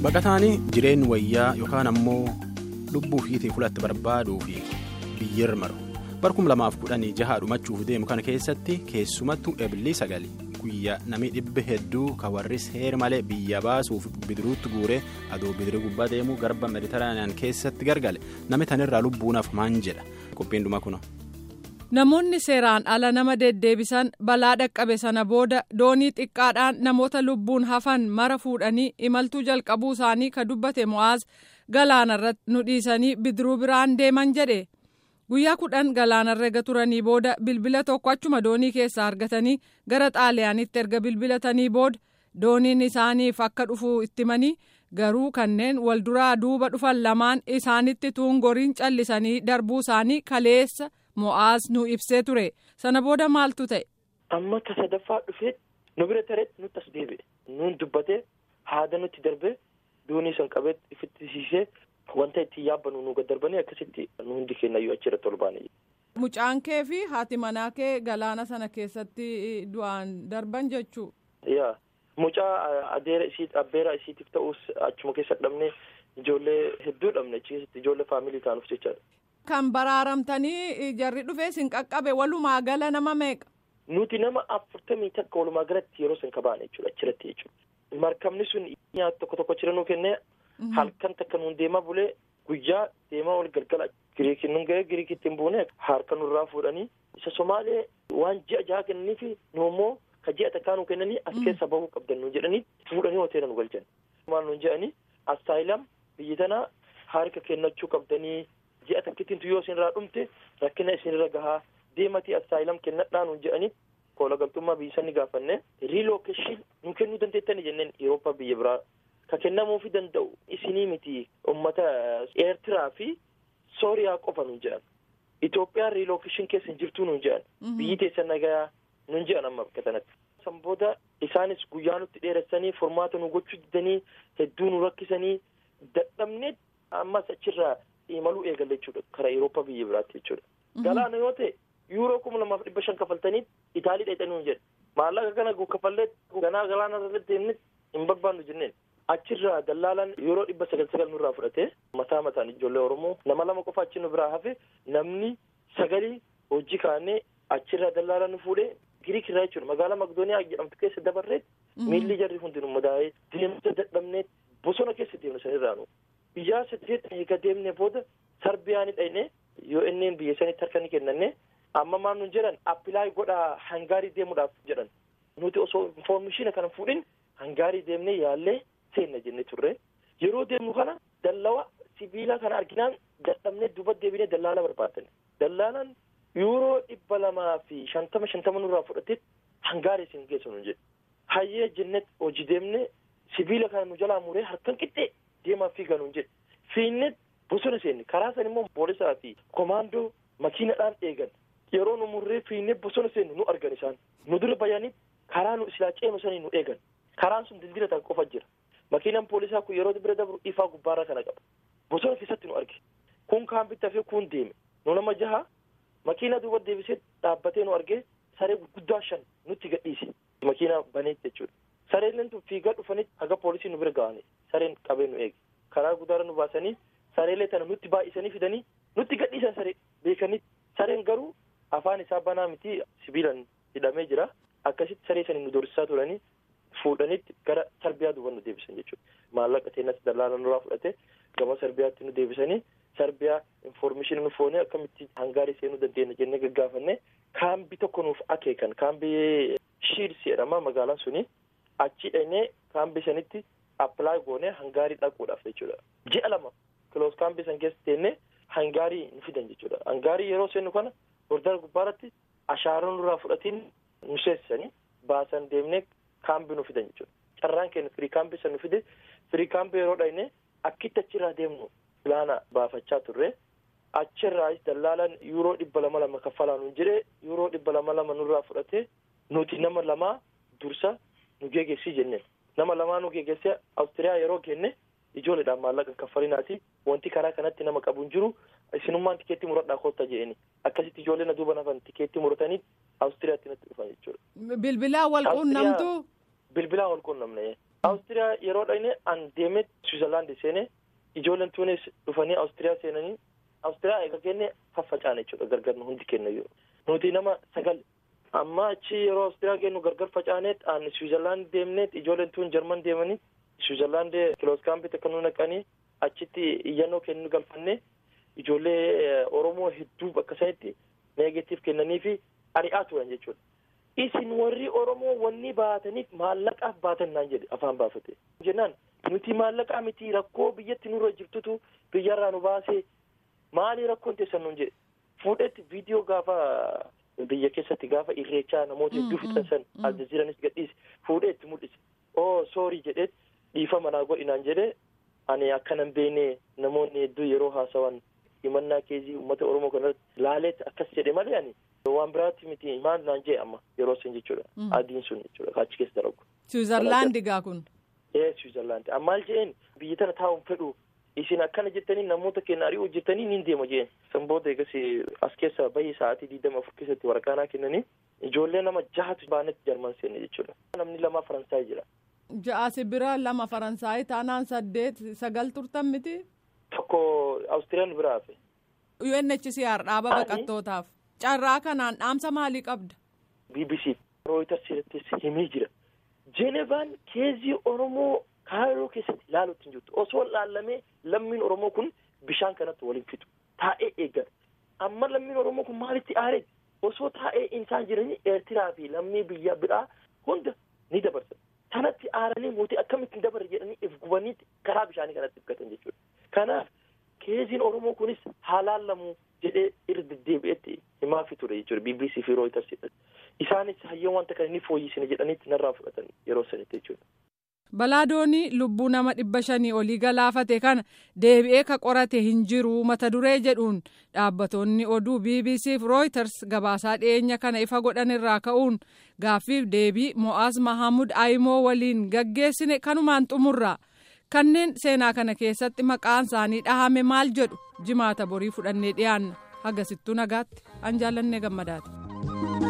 baqataan jireen wayyaa yookaan ammoo lubbuu fiitii fulatti barbaaduu fi biyyirra maru barkum lamaaf kudhanii jahaa dhumachuuf deemu kana keessatti keessumattuu ebilii sagali guyyaa namni dhibba hedduu ka warri seera malee biyya baasuuf bidiruutti guuree adoo bidiruu gubbaa deemuu garba mediteraaniyaan keessatti gargale namni tanirraa lubbuunaaf maan jedha qophiin dhuma kuna. Namoonni seeraan ala nama deddeebisan balaa dhaqqabe sana booda doonii xiqqaadhaan namoota lubbuun hafan mara fuudhanii imaltuu jalqabuu isaanii ka dubbate mo'aaz galaanarratti nu dhiisanii bidiruu biraan deeman jedhe guyyaa kudhan galaanarra ega turanii booda bilbila tokko achuma doonii keessaa argatanii gara xaaliyaanitti erga bilbilatanii booda dooniin isaaniif akka dhufu ittimanii garuu kanneen walduraa duuba dhufan lamaan isaanitti tuungoriin callisanii darbuu isaanii kaleessa. mo'aaz nu ibsee ture sana booda maaltu ta'e. amma ka sadaffaa dhufee nu bira tareetti nutti as deebi'e nuun dubbatee haada nutti darbee doonii san qabee ifitti siisee wanta ittiin yaabbannu nu gaddarbanii akkasitti nu hundi kennayyuu achirratti ol baane. mucaan kee fi haati manaa kee galaana sana keessatti du'aan darban jechuu. yaa mucaa adeera isii abbeera isiitiif ta'us achuma keessa dhabnee ijoollee hedduu dhabne achi keessatti ijoollee faamilii taanuuf jechaadha. Kan baraaramtanii jarri dhufee sin qaqqabe walumaa gala nama meeqa? Nuti nama afurtamii takka walumaa galatti yeroo san kabaane jechuudha achirratti jechuudha. Markabni sun nyaata tokko tokko achirra nuu kennee halkan takka nuun deemaa bulee guyyaa deemaa ol galgala giriikiin nun ga'ee giriikiitti hin buune harka nurraa fuudhanii isa somaalee waan ji'a jaha kennaniifi nu immoo ka ji'a takkaa nuu kennanii as keessa bahuu qabdan nuun jedhanii fuudhanii hoteela nu galchan. Maal nuun jedhanii astaayilam biyyi tanaa harka kennachuu qabdanii. ji'a takkittiin yoo isinirraa dhumte rakkina isinirra gahaa deematii astaayilam kennadhaa nuun jedhanii koola galtummaa biyya sanii gaafanne riilookeeshin nu kennuu dandeettani jenneen Awurooppaa biyya biraa ka kennamuufi danda'u isinii miti uummata eertiraa fi sooriyaa qofa nuun jedhan Itoophiyaan riilookeeshin keessa hin jirtuu nuun jedhan biyyi teessan nagayaa nuun jedhan amma bakka sanatti. san booda isaanis guyyaa nutti dheeressanii furmaata nu gochuu didanii hedduu nu rakkisanii dadhabnee ammas achirraa. imaluu eegalle jechuudha karaa Awurooppaa biyya biraatti jechuudha. Galaana yoo ta'e yuuroo kuma lamaaf dhibba shan kafaltanii Itaalii dheedhanii hin jedhe maallaqa kana kafallee ganaa galaana irratti deemne hin barbaannu jenneen achirraa dallaalaan yeroo dhibba sagal sagal nurraa fudhatee mataa mataan ijoollee Oromoo nama lama qofa achi nu biraa hafe namni sagalii hojii kaanee achirraa dallaalaan nu fuudhee Giriik irraa jechuudha magaalaa Makdooniyaa jedhamtu keessa dabarree miilli jarri hundi nu madaa'ee deemsa dadhabnee bosona keessa deemne sanirraa nu. biyyaa saddeet eega deemne booda sarbiyaan dhayne yoo inneen biyya sanitti harka ni kennanne amma maan nun jedhan appilaay godhaa hangaarii deemuudhaaf jedhan nuti osoo infoormeeshina kana fuudhin hangaarii deemne yaallee seenna jenne turre yeroo deemnu kana dallawa sibiila kana arginaan dadhabne duba deebine dallaala barbaadan dallaalaan yuuroo dhibba lamaa fi shantama shantama nurraa fudhatee hangaarii isin geessu nun jedhe hayyee jennet hojii deemne sibiila kana nu jalaa muree harkan qixxee deemaa fiigaa nuun jedhe fiinne bosona seenne karaa san immoo poolisaa fi komaandoo makiinadhaan eegan yeroo nu murree fiinne bosona seenne nu argan isaan nu dura bayanii karaa nu silaa ceenu sanii nu eegan karaan sun dildira tan qofa jira makiinaan poolisaa kun yeroo bira dabru ifaa gubbaarraa kana qaba bosona keessatti nu arge kun kaan bitaa fi kun deeme nu nama jaha makiina duuba deebisee dhaabbatee nu arge saree gurguddaa shan nutti gadhiise makiinaa baneetti jechuudha. sareen tun fiigaa dhufanitti haga poolisii nu bira ga'anii sareen qabee nu eege karaa guddaarra nu baasanii sareelee tana nutti baay'isanii fidanii nutti gadhiisan saree beekanii sareen garuu afaan isaa banaa miti sibiilaan hidhamee jira akkasitti saree sanii nu dorsisaa turanii fuudhanitti gara sarbiyaa duuba nu deebisan jechuudha maallaqa teenas dallaala nurraa fudhate gama sarbiyaatti nu deebisanii sarbiyaa infoormeeshinii nu foonee akkamitti hangaarii seenuu dandeenya jennee gaggaafanne kaambii tokko nuuf akeekan kaambii shiids jedhama magaalaan suni. achi dhaqnee kaambii sanitti appilaayi goonee hangaarii dhaquudhaaf jechuudha. Ji'a lama kiloos kaambii san keessa teennee hangaarii nu fidan jechuudha. Hangaarii yeroo seennu kana bordara gubbaarratti ashaaraa nurraa fudhatiin nu seessisanii baasan deemnee kaambii nu fidan jechuudha. Carraan keenya firii kaambii san nu fide firii kaambii yeroo dhaqnee akkitti achirraa deemnu pilaana baafachaa turre. Achirraas dallaalaan yuuroo dhibba lama lama kaffalaa nu jedhee yuuroo dhibba lama lama nurraa fudhatee nuti nama lamaa dursa nu geeggeessii jenneen nama lamaa nu geeggeessee awustiriyaa yeroo kenne ijoolleedhaan maallaqa kaffalinaati wanti karaa kanatti nama qabu hin jiru isinummaan tikeettii muradhaa koottaa jedheni akkasitti ijoollee na duuba nafan tikeettii muratanii awustiriyaatti natti dhufan jechuudha. Bilbilaan wal quunnamtu. Bilbilaan wal quunnamne Awustiriyaa yeroo dhaqne an deemee Swiizerlaandi seene ijoolleen tuunis dhufanii Awustiriyaa seenanii Awustiriyaa eega kenne faffacaane jechuudha gargar nu hundi kenna yoo nuti nama sagal amma achi yeroo Awustiriyaa kennu gargar facaaneet an Swiizerlaandi deemneet ijoolleen tuun Jarman deemanii Swiizerlaandi kiloos kaampii akka nu naqanii achitti iyyannoo kennu galfanne ijoollee Oromoo hedduu bakka sanitti neegatiif kennanii fi ari'aa turan jechuudha. Isin warri Oromoo wanni baataniif maallaqaaf baatan naan jedhe afaan baafate. Jennaan nuti maallaqaa miti rakkoo biyyatti nurra jirtutu biyyarraa nu baasee maali rakkoon teessan nuun jedhe. Fuudhetti viidiyoo gaafa biyya keessatti gaafa irreechaa namoota hedduu fixan san aljaziiranis gadhiise fuudheetti mul'ise. Oo soorii jedheet dhiifama naa godhinaan jedhe ani akkanan beene namoonni hedduu yeroo haasawan himannaa keessi uummata Oromoo kanarratti laaleetti akkas jedhe malee ani waan biraatti miti maal naan jee amma yeroo sun jechuudha. Adiin sun jechuudha achi keessa dalagu. Swiizerlaandi gaa kun. Ee Swiizerlaandi ammaal jeen biyya tana taa'uun fedhu isin akkana jettanii namoota keenya ari'uu jettanii niin deema jeen. San booda eegas as keessa bahii sa'aatii digdama afur keessatti waraqaanaa kennanii ijoollee nama jahatu baanetti jarman seenne jechuudha. Namni lama Faransaay jira. Ja'a sibira lama Faransaay taanaan saddeet sagal turtan miti. Tokko Awustiriyaan biraa hafe. UNHCR dhaaba baqattootaaf. Carraa kanaan dhaamsa maalii qabda? BBC Reuters irrattis himee jira. Jeenevaan keezii Oromoo kaayiroo keessatti ilaaluutti hin jirtu. Osoo laallamee lammiin Oromoo kun bishaan kanatti waliin fixu. Taa'ee eeggata. Amma lammiin Oromoo kun maalitti aaree? Osoo taa'ee isaan jiranii Eertiraa fi lammii biyya biraa hunda ni dabarsa. Kanatti aaranii mootii akkamitti dabarre jedhanii if gubaniitti karaa bishaanii kanatti ifgatan jechuudha. Kanaaf keeziin Oromoo kunis haalaallamu jedhee irra deddeebi'etti himaafi ture jechuudha BBC fi Reuters isaanis hayyoo wanta kana ni fooyyisine jedhaniitti narraa fudhatan yeroo sanitti jechuudha. Balaa doonii lubbuu nama dhibba shanii olii galaafate kana deebi'ee ka qorate hin jiru mata duree jedhuun dhaabbatoonni oduu BBC fi Reuters gabaasaa dhiyeenya kana ifa godhan irraa ka'uun gaaffiif deebii Mo'aaz Mahamud Ayimoo waliin gaggeessine kanumaan xumurra. kanneen seenaa kana keessatti maqaan isaanii dhahame maal jedhu jimaata borii fudhannee dhiyaanna hagasittuu nagaatti an jaallannee gammadaati.